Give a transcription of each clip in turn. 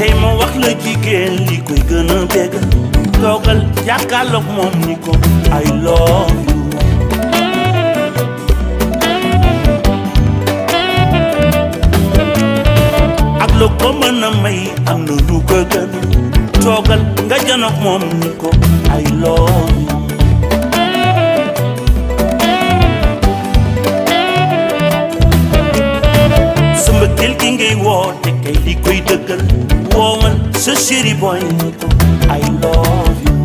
tey ma wax la jigéen li koy gën a bégg toogal jàkkaarloog moom ni ko I love you ak lu ko mën a may am na lu ko gën toogal nga janoog moom ni ko I love you sa mbëggeel gi ngay woote kay li koy dëggal woowal sa chéri boy ni ko I love you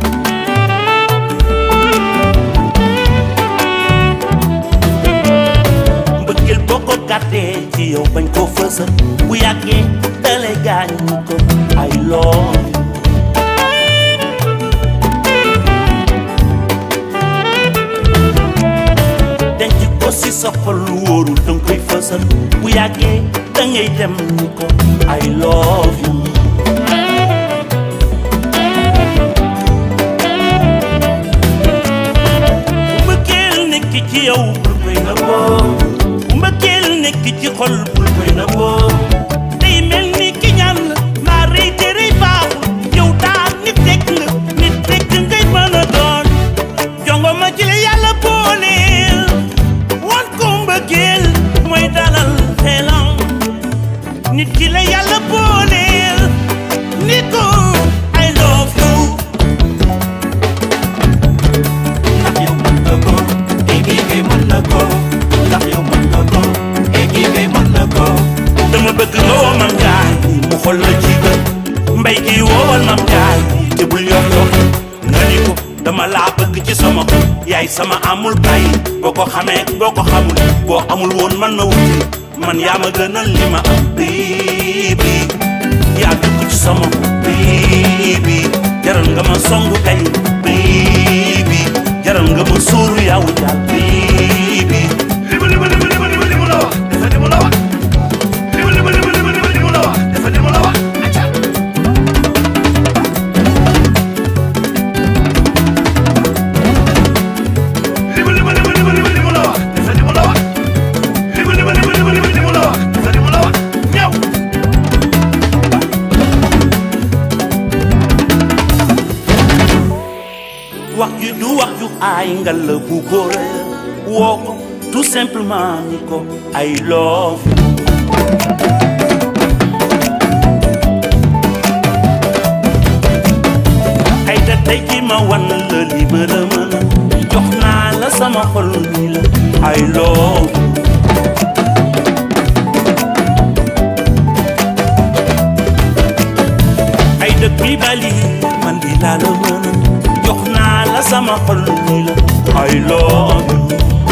mbëggeel boo ko gàttee ci yow bañ ko fësal bu yàggee dalay gaañ ni ko I love you denc ko si sa xol lu wóorul danga koy fësal bu yàggee dangay dem ni ko I love you bu mbëggeel nekk ci yow bul koy nëbboo bu mbëggeel nekk ci xol bul koy nëbboo day mel ni ki ñaan la maa rëy te rëy baaxul yow daal nit rek nga nit rek ngay mën a doon jongo ma ci la yàlla booleel wan ko mbëggeel mooy dalal xelam nit ki la yàlla booleel ni ko I love you ndax yow mën nga ko équipe bi mën na ko ndax yow mën nga ko équipe bi mën na ko dama bëgg nga woo mam jaay mu xool la ci bët mbay gi woowal mam jaay te bul yor yor nga ni ko dama laa bëgg ci sama xol yaay sama amul bay boo ko xamee boo ko xamul boo amul woon man ma wuti man yaa ma gënal li ma am baby yaa dugg ci sama baby jaral nga ma songu kay baby jaral nga ma sóoru yaa wutal baby li ma li ma li ma li ma li ma li ma la wax dafa li ma la wax li ma li ma li ma li ma li ma li ma la wax dafa li ma la wax acca li ma li ma li ma li ma li ma li ma la wax dafa li ma la wax li ma li ma li ma li ma li ma li ma la wax dafa li ma la wax ñëw wax ju du wax ju aay nga la bu góore woo ko tout simplement ni ko I love you ay da tey ji ma wan la li ma la mën jox naa la sama xol ni la I love you ay dëkk bi bali man di laa la mën jox naa la sama xol ni la I love you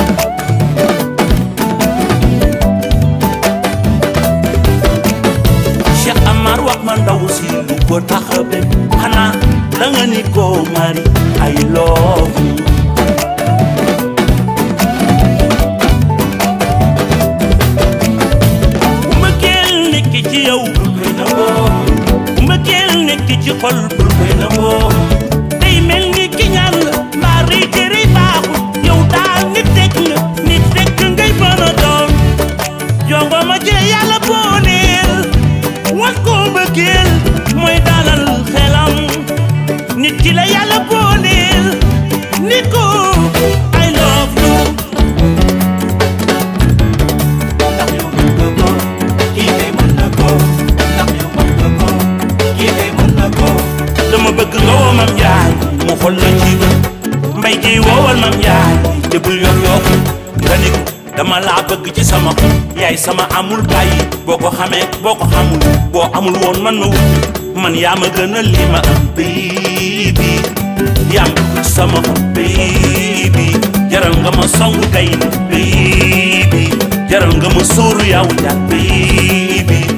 Cheikh Amar wax ma ndaw si lu ko tax a bëgg xanaa da nga ni ko mari I love you bu mbëggeel nekk ci yow bul koy nangoo bu mbëggeel nekk ci xol bul koy nangoo day mel ni ki ñaan la mbaa rëy te rëy baaxul yow daal nit rek nga nit rek ngay mën a doon jongo ma ci yàlla booleel wan ko mbëggeel mooy dalal xelam nit ki la yàlla booleel ni ko I love you ndax yow mën nga ko kii kay mën na ko ndax yow mën nga ko kii kay mën na ko dama bëgg nga woo mam njaay mu xool la ci bët mbay gi woowal mam njaay te bul yor yor nga ni ko dama laa bëgg ci sama xol yaay sama amul bàyyi boo ko xamee boo ko xamul boo amul woon man ma wut man yaa ma gënal li ma am baby yaa ma bëgg ci sama xol baby jaral nga ma songu kay baby jaral nga ma sóoru yaa wutal baby